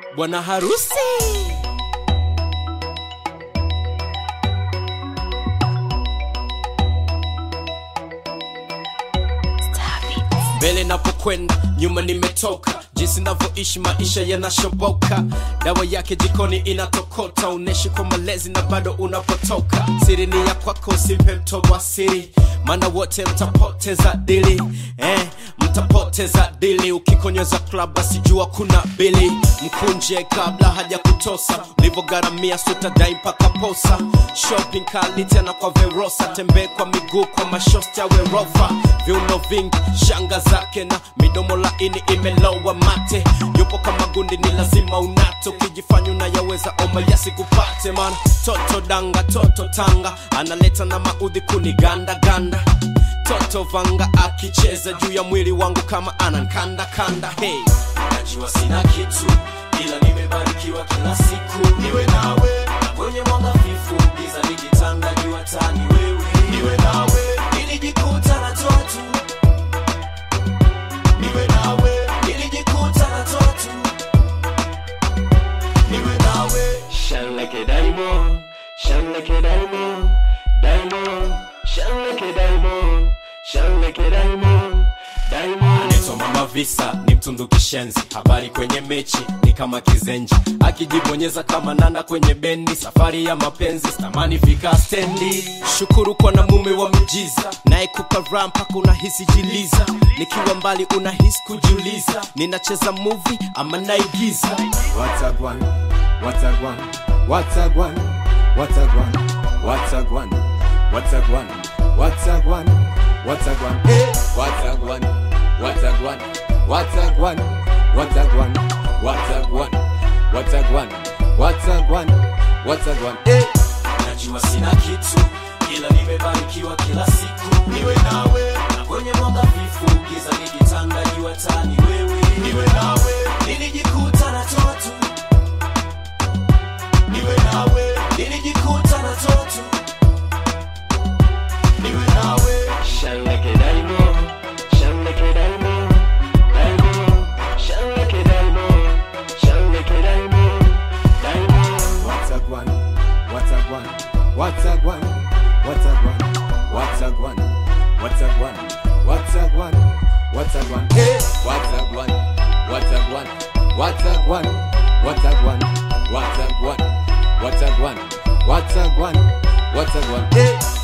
bwana harusi mbele napokwenda nyuma nimetoka jinsi navyoishi maisha yanashoboka dawa yake jikoni inatokota uneshi kwa malezi na bado unapotoka siri ni ya kwako usimpe mtobo siri maana wote mtapoteza dili eh, mtapoteza dili ukikonyeza klab basi jua kuna bili mkunje kabla haja kutosa ulivyogaramia sutadai mpaka posa shopping kali tena kwa verosa tembee kwa miguu kwa mashosti awe rofa viuno vingi shanga zake na midomo laini imelowa mate yupo kama gundi ni lazima unato ukijifanya unayaweza oma yasikupate man toto danga toto tanga analeta na maudhi kuni ganda ganda toto vanga akicheza juu ya mwili wangu kama anankanda kanda hey. najua sina kitu ila nimebarikiwa kila siku niwe nawe kwenye mwanga fifu giza likitanda jua tani wewe niwe nawe nilijikuta natoa tu niwe nawe nilijikuta natoa tu niwe nawe Shine like a diamond, shine like a diamond, diamond, shine like a diamond, shine like a diamond, diamond. anaitwa mama visa ni mtundu kishenzi habari kwenye mechi ni kama kizenji akijibonyeza kama nanda kwenye bendi safari ya mapenzi stamani fika stendi shukuru kwa na mume wa mijiza naye kupa raha mpaka unahisi jiliza nikiwa mbali unahisi kujiuliza ninacheza muvi ama naigiza Watagwan, Watagwan, Watagwan, Watagwan, Watagwan, Watagwan, Watagwan, Watagwan, eh, Watagwan, Watagwan, Watagwan, Watagwan, Watagwan, Watagwan, Watagwan, Watagwan, eh. najua sina kitu ila nimebarikiwa kila siku niwe nawe na kwenye mwanga vifu giza likitanda jua tani wewe niwe nawe nilijikuta natoa tu niwe nawe nilijikuta natoa tu niwe nawe Shine like a diamond, shine like a diamond, diamond, shine like a diamond, shine like a diamond, diamond. Watagwan, Watagwan, Watagwan, Watagwan, Watagwan, Watagwan, Watagwan, Watagwan, eh, Watagwan, Watagwan, Watagwan, Watagwan, Watagwan, Watagwan, Watagwan, Watagwan, eh.